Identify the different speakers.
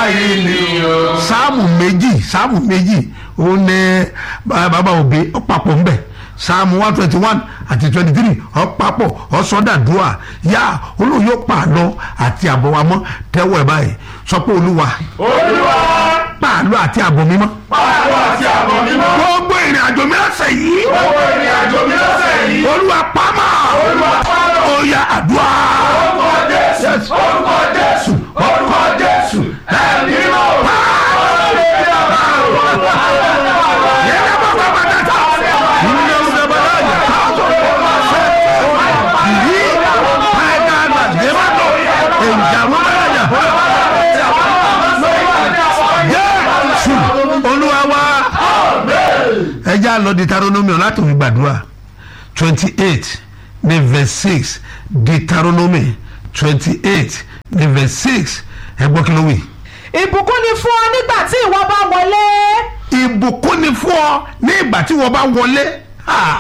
Speaker 1: báyìí ni o.
Speaker 2: sáàmù méjì sáàmù méjì ó ní bàbá òbí ó papọ̀ ńbẹ̀ sáàmù one twenty one àti twenty three ó papọ̀ ó sọ́dàdúrà yá olóyè ó pààlọ́ àti àbọ̀ wa mọ́ tẹ́wọ́ ẹ̀ báyìí sọ pé olúwa
Speaker 1: olúwa
Speaker 2: pààlọ́ àti àbọ̀ mímọ́
Speaker 1: pààlọ́ àti àbọ̀ mímọ́.
Speaker 2: gbogbo ìrìn àjò mi lọ́sẹ̀ yìí
Speaker 1: gbogbo ìrìn àjò mi lọ́sẹ̀ yìí.
Speaker 2: olúwa pamọ́
Speaker 1: olúwa pààlọ́.
Speaker 2: ó yá àdúrà
Speaker 1: orúkọ jésù orúkọ jésù orúkọ jésù ẹ̀mí mọ́.
Speaker 2: yẹ́nà bàbá bàtà tá ìnà bàbá yà ká yìí pàgà nà dèmà tó ìjàmú bàbá yà jésù olúwa wa ẹ jẹ́ àlọ́ Deuteronomy láti fi gbàdúrà twenty eight ní verse six Deuteronomy twenty eight ní verse six ẹ gbọ́ kí ló wí.
Speaker 3: ìbùkún ni fún ọ nígbà tí ìwọ bá wọlé
Speaker 2: ìbùkún ni fún ọ ní ìgbà tí wọ́n bá wọlé. Ah,